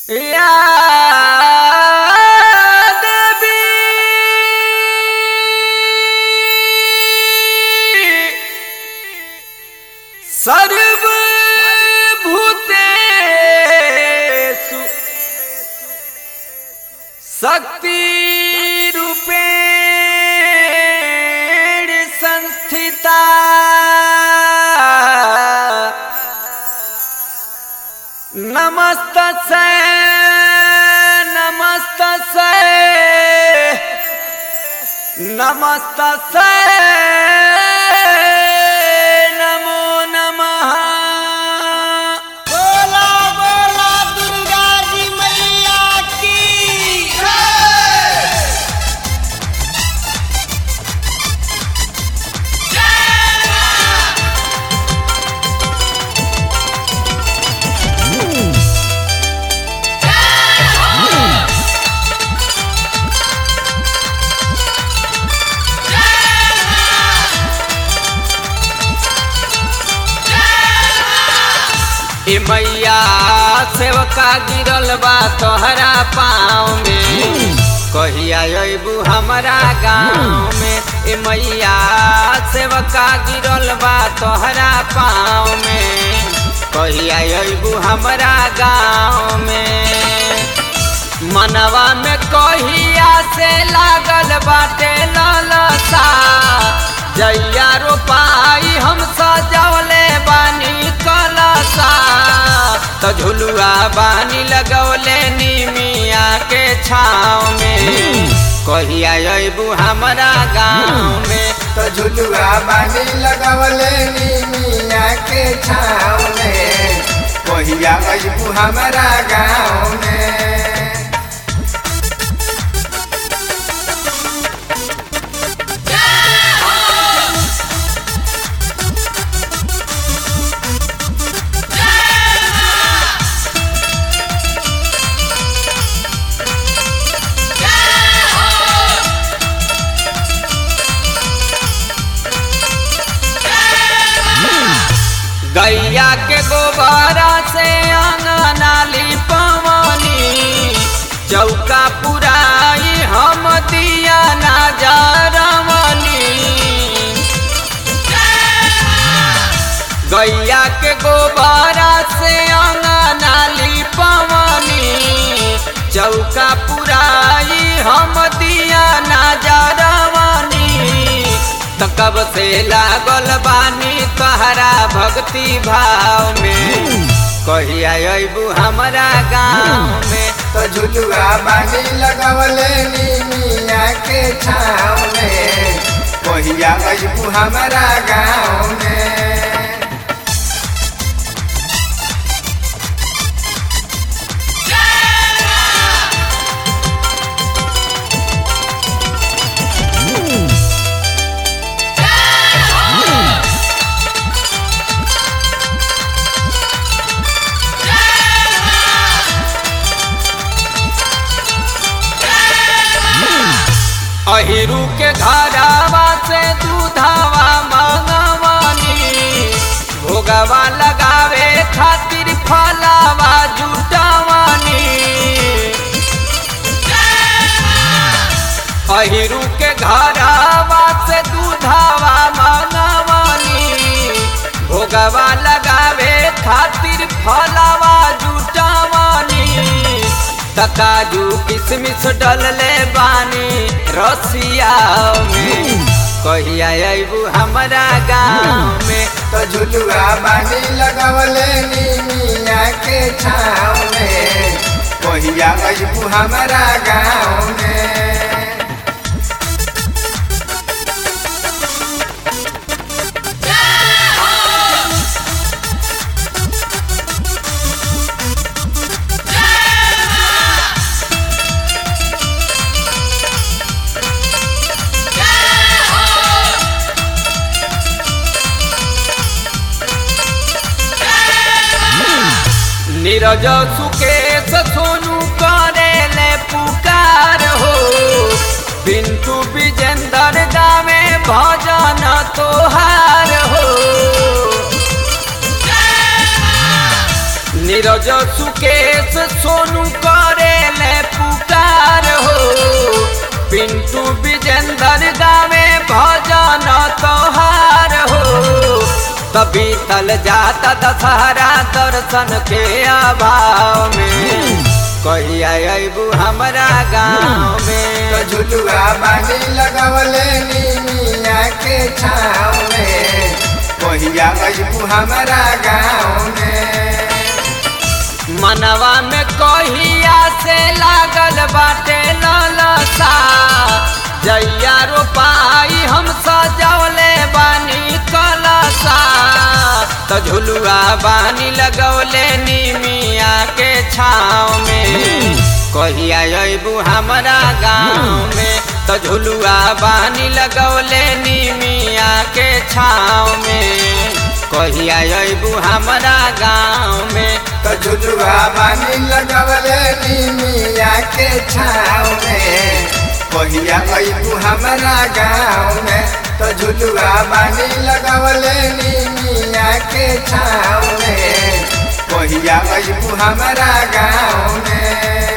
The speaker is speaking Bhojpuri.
या देवी सर्वभूतेषु शक्तिरूपेण संस्थिता नमस्तसे नमस्तसे नमस्तसे नमो नमः बोला बोला दुर्गा जी मैया की ए मैया सेवका गिरल बा तोहरा पाँव में कहिया अबू हमारा गाँव में ए मैया सेवका गिरल बा तोहरा पाँव में कहिया अबू हमारा गाँव में मनवा में कहिया से लागल बाटे ललसा जैया रोपाई हम सजौले बानी कलसा तो झुलुआ बानी लगौले निमिया के छाँव में कहिया अबू हमारा गाँव में तो झुलुआ बानी लगवले नीमिया के छाँव में कहिया अबू हमारा गाँव में गैया के गोबरा से अंगना लिपवनी चौका पुराई हम दिया ना जरवनी गैया के गोबरा से अंगना लिपवनी चौका पुराई हम दिया ना जरवनी त कब से लागल बानी तोहरा भक्ति भाव में कहिया अबू हमारा गाँव में तो झुलुआ बानी लगवले नीमिया के छाँव में कहिया अबू हमारा गाँव में अहिरू के घरावा से दूधावा मंगवानी भोगवा लगावे खातिर फलावा जुटावानी अहिरू के घरावा से दूधावा मंगवानी भोगवा लगावे खातिर फलावा जुटावानी तकाजू किसमिस डलले बानी रसिया में कहिया अबू हमारा गाँव में तो झुलुआ बानी लगवले नीमिया के छाँव में कहिया अबू हमारा गाँव में नीरज सुकेश सोनू करेले पुकार हो पिंटू विजेंदर गावे भजन तोहार हो नीरज सुकेश सोनू करे ले पुकार हो पिंटू विजेंदर गावे भजन तोहार हो तभी तल जाता दशहरा दर्शन के अभाव में कहिया अबू हमारा गाँव में तो झुलुआ बानी लगवले नीमिया के छाँव में कहिया अबू हमारा गाँव में मनवा में कहिया से लागल बाटे ललसा जैया रोपाई हम सजौले बानी कलसा तो झुलुआ बानी लगौले नीमिया के छाँव में कहिया अबू हमारा गाँव में तो झुलुआ बानी लगौले नीमिया के छाँव में कहिया अबू हमारा गाँव में तो झुलुआ बानी लगवले नीमिया के छाँव में कहिया अबू हमारा गाँव में तो झुलुआ बानी लगवले नीमिया के छाँव में कहिया अबू हमारा गाँव में